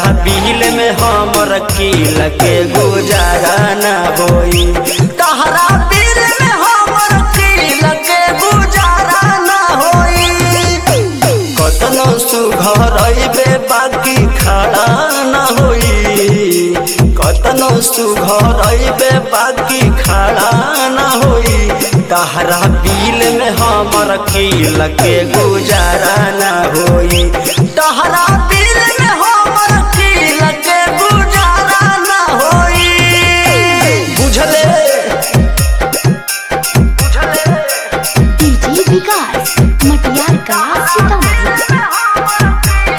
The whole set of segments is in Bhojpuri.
बिल में हमर किल के गुजारा न होई तहरा बिल में हमर किल के गुजारा न होई कतनो सुघर अइबे बाकी खड़ा न होई कतनो सुघर अइबे बाकी खड़ा न होई तहरा बिल में हमर किल के गुजारा न होई तहरा बिल में हमर किल के गुजारा न होई बुझले डीजे विकास मटियार का सीतामढ़ी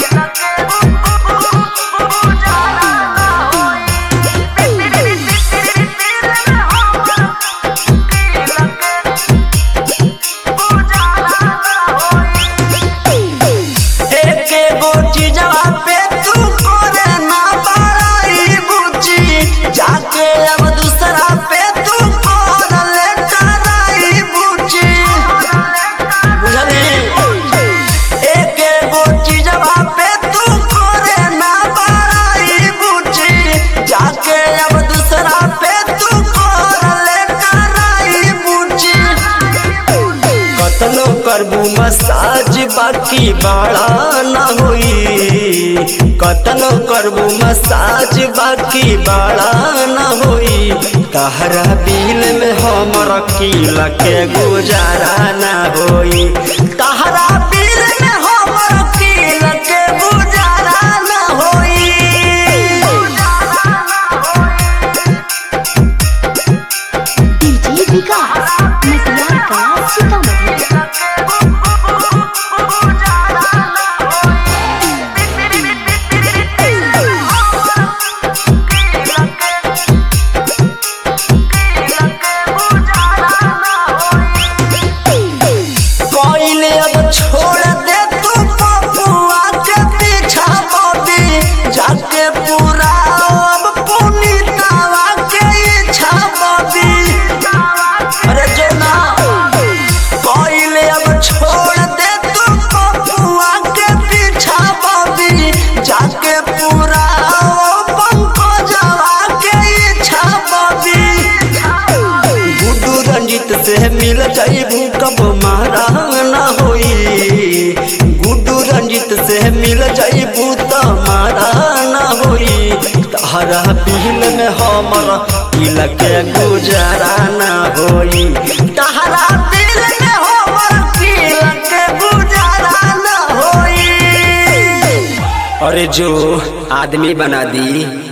एके गो चीजवा पे तू करे ना बड़ाई बुची जाके अब दूसरा पे तू कर ले कराई बुची बुझली एके गो चीजवा पे तू करे ना बड़ाई बुची जाके अब दूसरा पे तू कर ले कराई बुची कतनो करबू मसाज बाकी बाड़ा न होई कतनो करबू मसाज बाकी बाड़ा न होई तहरा बिल में हमर किल के गुजारा न होई तहरा बिल में हमर किल के गुजारा न होई डीजे विकास मटियार का सीतामढ़ी कोइले अब छोड़ दे तू पपुआ के पीछा बॉबी जाके पूरा अब पुनीतावा के इच्छा बॉबी अरे जना कोइले अब छोड़ दे तू पपुआ के पीछा बॉबी जाके पूरा पंकजवा के इच्छा बॉबी गुड्डू रंजित से मिल जाइबू कब मारा न होई गुड्डू रंजित से मिल जाइबू त मारा न होई तहरा बिल में हमर किल के गुजारा न होई तहरा बिल में हमर किल के गुजारा न होई अरे जो आदमी बना दी